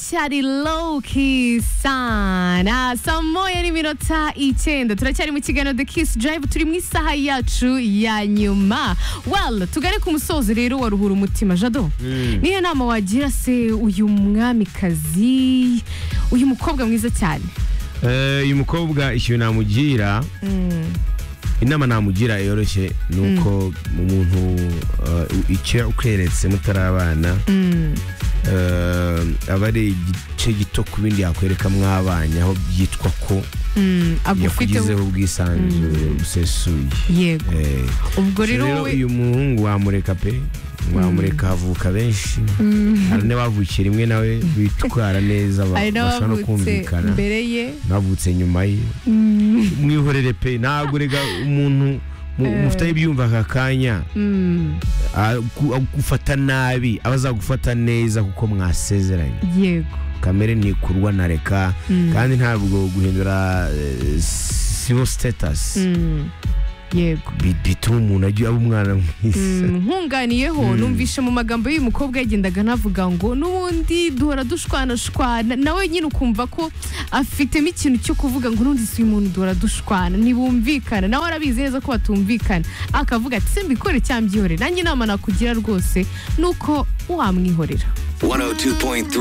turacyari low key sana saa moya n'iminota icyenda turacyari mu kiganiro the kiss drive turi mu isaha yacu ya nyuma well tugare ku musozi rero wa ruhura umutima jado niyo nama wagira se uyu mwamikazi uyu mukobwa mwiza cyane Eh, uyu mukobwa ikintu namugira inama namugira yoroshye ni uko umuntu eh, icyo ukweretse mutarabana eh, aba ari igice gito ku bindi yakwereka mwabanye aho byitwa ko Mm, agufiteho yakugizeho ubwisanzure busesuye yego Eh, ubwo rero rero wowe uyu muhungu wamureka pe wamureka havuka benshi hari n'abavukira rimwe nawe bitwara neza ba- hari bashobora no n'abavutse kumvikana mbere ye navutse nyuma ye mwihorere pe ntabwo rega umuntu mu- mufiteho ibyumva aka kanya Mm, aku- agufata nabi aba azagufata neza kuko mwasezeranye yego kamere ntikurwa na reka kandi ntabwo guhindura eh, civil status Mm, yego bi- bituma umuntu ajya aba umwana mwiza Mm, nkunganiyeho numvishe mu magambo y'uyu mukobwa yagendaga anavuga ngo n'ubundi duhora dushwanashwana nawe nyine ukumva ko afitemo ikintu cyo kuvuga ngo n'ubundi si uyu muntu duhora dushwana ntibumvikana nawe arabizi neza ko batumvikana akavuga ati simbikore cyangwa mbyihorere nanjye inama nakugira rwose ni uko wamwihorera 102.3